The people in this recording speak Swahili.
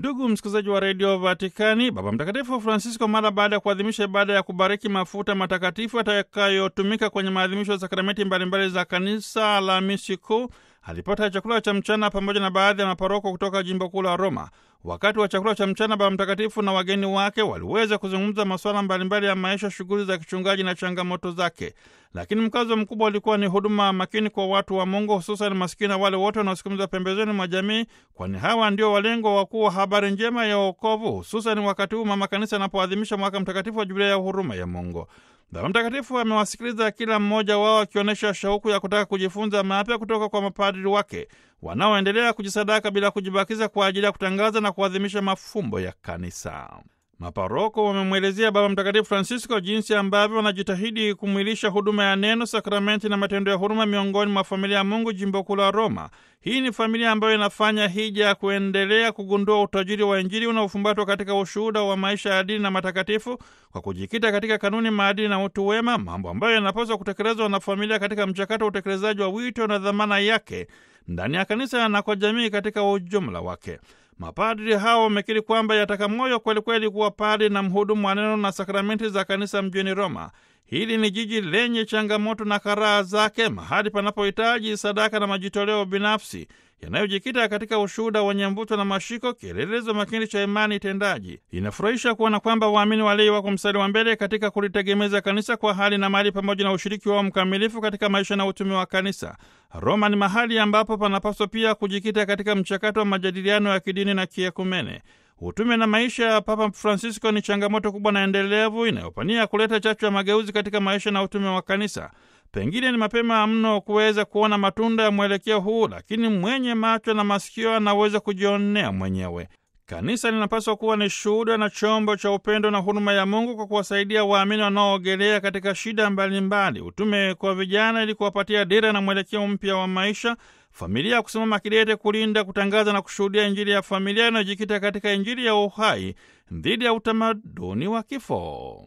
Ndugu msikilizaji wa redio Vatikani, Baba Mtakatifu Francisco mara baada ya kuadhimisha ibada ya kubariki mafuta matakatifu atakayotumika kwenye maadhimisho ya sakramenti mbalimbali za kanisa Alhamisi Kuu alipata chakula cha mchana pamoja na baadhi ya maparoko kutoka jimbo kuu la Roma. Wakati wa chakula cha mchana, Baba Mtakatifu na wageni wake waliweza kuzungumza masuala mbalimbali ya maisha, shughuli za kichungaji na changamoto zake, lakini mkazo mkubwa ulikuwa ni huduma makini kwa watu wa Mungu, hususan masikini na wale wote wanaosukumizwa pembezoni mwa jamii, kwani hawa ndio walengwa wakuu wa habari njema ya wokovu, hususan wakati huu mama kanisa anapoadhimisha mwaka mtakatifu wa jubilia ya huruma ya Mungu. Baba Mtakatifu amewasikiliza kila mmoja wao akionyesha shauku ya kutaka kujifunza mapya kutoka kwa mapadri wake wanaoendelea kujisadaka bila kujibakiza kwa ajili ya kutangaza na kuadhimisha mafumbo ya kanisa. Maparoko wamemwelezea Baba Mtakatifu Francisco jinsi ambavyo wanajitahidi kumwilisha huduma ya neno, sakramenti na matendo ya huruma miongoni mwa familia ya Mungu jimbo kuu la Roma. Hii ni familia ambayo inafanya hija ya kuendelea kugundua utajiri wa Injili unaofumbatwa katika ushuhuda wa maisha ya dini na matakatifu kwa kujikita katika kanuni, maadili na utu wema, mambo ambayo yanapaswa kutekelezwa na familia katika mchakato wa utekelezaji wa wito na dhamana yake ndani ya kanisa na kwa jamii katika ujumla wake. Mapadri hao wamekiri kwamba yataka moyo kwelikweli kuwa padri na mhudumu wa neno na sakramenti za kanisa mjini Roma. Hili ni jiji lenye changamoto na karaha zake, mahali panapohitaji sadaka na majitoleo binafsi yanayojikita katika ushuhuda wenye mvuto na mashiko, kielelezo makini cha imani tendaji. Inafurahisha kuona kwamba waamini walei wako mstari wa mbele katika kulitegemeza kanisa kwa hali na mali, pamoja na ushiriki wao mkamilifu katika maisha na utumi wa kanisa. Roma ni mahali ambapo panapaswa pia kujikita katika mchakato wa majadiliano ya kidini na kiekumene. Utume na maisha ya Papa Francisco ni changamoto kubwa na endelevu inayopania kuleta chachu ya mageuzi katika maisha na utume wa kanisa. Pengine ni mapema mno kuweza kuona matunda ya mwelekeo huu, lakini mwenye macho na masikio anaweza kujionea mwenyewe. Kanisa linapaswa kuwa ni shuhuda na chombo cha upendo na huruma ya Mungu kwa kuwasaidia waamini wanaoogelea katika shida mbalimbali. Utume kwa vijana ili kuwapatia dira na mwelekeo mpya wa maisha. Familia ya kusimama kidete kulinda, kutangaza na kushuhudia Injili ya familia inayojikita katika Injili ya uhai dhidi ya utamaduni wa kifo.